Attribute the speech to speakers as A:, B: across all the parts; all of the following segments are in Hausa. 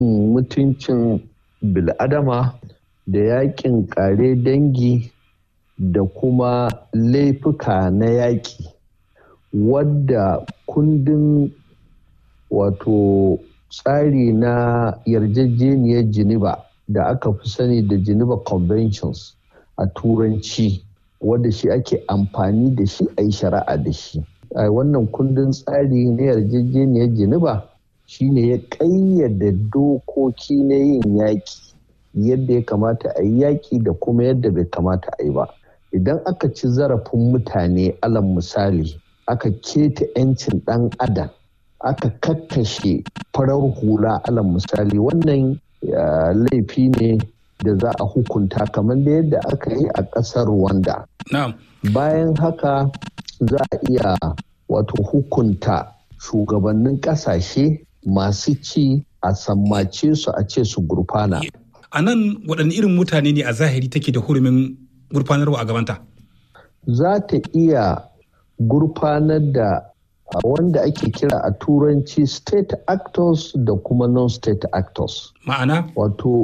A: mutuncin bil'adama da yakin kare dangi da kuma laifuka na yaƙi wadda kundin wato tsari na yarjejeniyar geneva da aka fi sani da geneva conventions a turanci wadda shi ake amfani da shi a yi shari'a da shi a wannan kundin tsari na yarjejeniyar geneva shine ya ƙayyade dokoki na yin yaƙi yadda ya kamata a yi yaƙi da kuma yadda bai kamata a yi ba idan aka ci zarafin mutane alam misali aka keta 'yancin ɗan adam aka kakkashe farar hula alam misali wannan laifi ne da za a hukunta kamar da yadda aka yi a ƙasar Rwanda. Bayan haka za a iya wato hukunta shugabannin ƙasashe masu ci a sammace su a ce su gurfana.
B: A nan waɗanne irin mutane ne a zahiri take da hurumin gurfanarwa a gabanta?
A: Za ta iya gurfanar da wanda ake kira a turanci state actors da kuma non-state actors.
B: Ma'ana?
A: Wato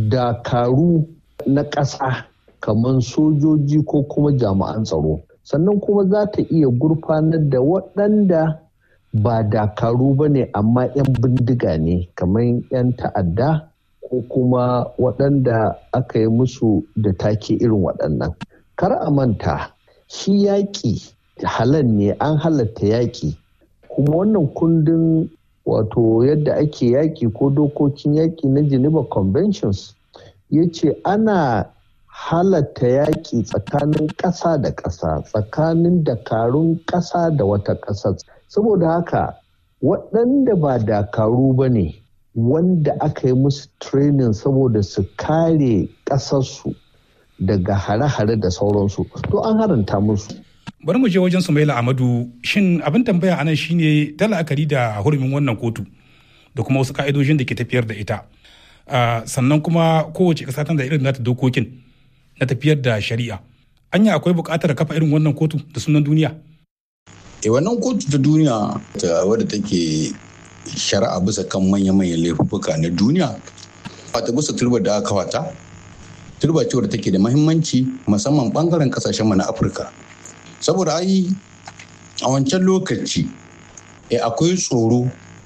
A: dakaru na ƙasa kamar sojoji ko kuma jami'an tsaro. Sannan kuma za ta iya gurfanar da waɗanda ba dakaru ba ne amma 'yan bindiga ne kamar 'yan ta'adda ko kuma waɗanda aka yi musu da take irin waɗannan. Kar a manta shi yaƙi halal ne an halatta yaƙi kuma wannan kundin wato yadda ake yaƙi ko dokokin yaƙi na geneva conventions ya ce ana halatta yaƙi tsakanin ƙasa da ƙasa tsakanin dakarun ƙasa da wata ƙasa saboda haka waɗanda ba dakaru ba ne wanda aka yi musu training saboda su kare ƙasarsu daga hare-hare da sauransu to an haranta musu
B: bari mu je wajen Sumaila Amadu shin abin tambaya anan shine ta la'akari da hurumin wannan kotu da kuma wasu ka'idojin da ke tafiyar da ita sannan kuma kowace ƙasa tana da irin nata dokokin na tafiyar da shari'a anya akwai buƙatar kafa irin wannan kotu da sunan duniya
C: e wannan kotu ta duniya wadda take shari'a bisa kan manya-manyan laifuka na duniya wata bisa turbar da aka kawata turba ce wadda take da mahimmanci musamman bangaren kasashen na afirka saboda ai a wancan lokaci e akwai tsoro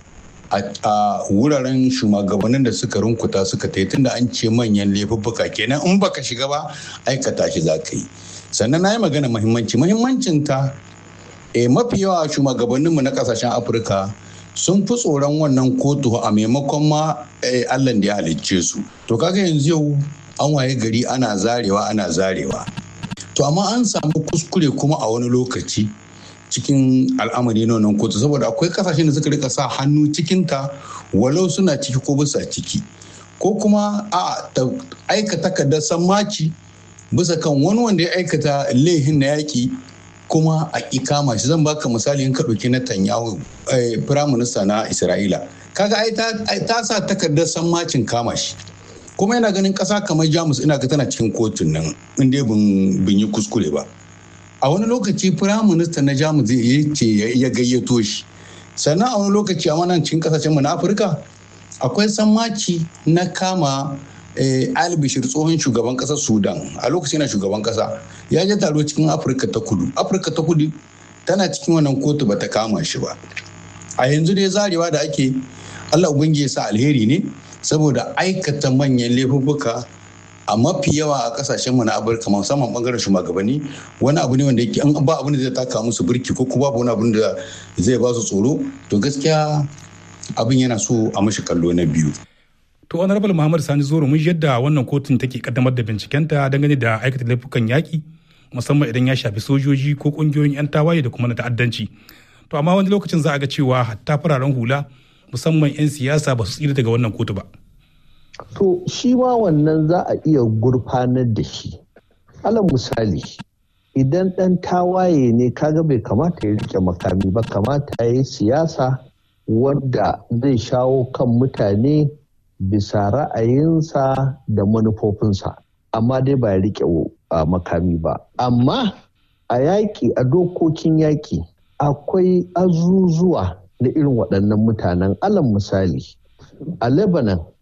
C: a wuraren shugabannin da suka runkuta suka ta tunda an ce manyan laifuffuka kenan in baka shiga ba aikata shi za ka yi sannan na yi magana mahimmanci mahimmancin ta e mafi yawa shugabanninmu na kasashen afirka sun fi tsoron wannan kotu a maimakon ma allah da ya halicce su to kaga yanzu yau an waye gari ana zarewa ana zarewa to amma an samu kuskure kuma a wani lokaci cikin al'amari na wannan kotu saboda akwai kasashen da suka rika sa hannu cikinta walau suna ciki ko bisa ciki ko kuma a aika takardar sammaci bisa kan wani wanda ya aikata laihin na yaƙi kuma a kama shi zan baka misali in ka ɗauki Netanyahu firaminista na Isra'ila kaga ai ta sa takardar sammacin kama shi kuma yana ganin ƙasa kamar Jamus ina ga tana cikin kotun nan in dai bin yi kuskure ba a wani lokaci firaminista na Jamus ya ce ya gayyato shi sannan a wani lokaci a wannan cikin kasashen mu na Afirka akwai sammaci na kama albishir tsohon shugaban kasar sudan a lokacin yana shugaban kasa ya je taro cikin afirka ta kudu afirka ta kudu tana cikin wannan kotu bata kama shi ba a yanzu dai zarewa da ake allah ubangiji ya sa alheri ne saboda aikata manyan laifuffuka a mafi yawa a kasashen mu na afirka musamman bangaren shugabanni wani abu ne wanda yake an ba abin da zai taka musu birki ko kuma babu wani abin da zai ba su tsoro to gaskiya abin yana so a mashi kallo na biyu
B: To Honorable Muhammad Sani Zoro mun yadda wannan kotun take kaddamar da bincikenta dangane da aikata laifukan yaƙi musamman idan ya shafi sojoji ko ƙungiyoyin 'yan tawaye da kuma na ta'addanci. To amma wani lokacin za a ga cewa hatta fararen hula musamman 'yan siyasa ba su tsira daga wannan kotu ba.
A: To shi ma wannan za a iya gurfanar da shi. Alal misali idan ɗan tawaye ne kaga bai kamata ya rike makami ba kamata ya yi siyasa wadda zai shawo kan mutane bisa ra'ayinsa da manufofinsa amma dai ba ya rike makami ba amma a yaƙi a dokokin yaƙi akwai azuzuwa na irin waɗannan mutanen alam misali a lebanon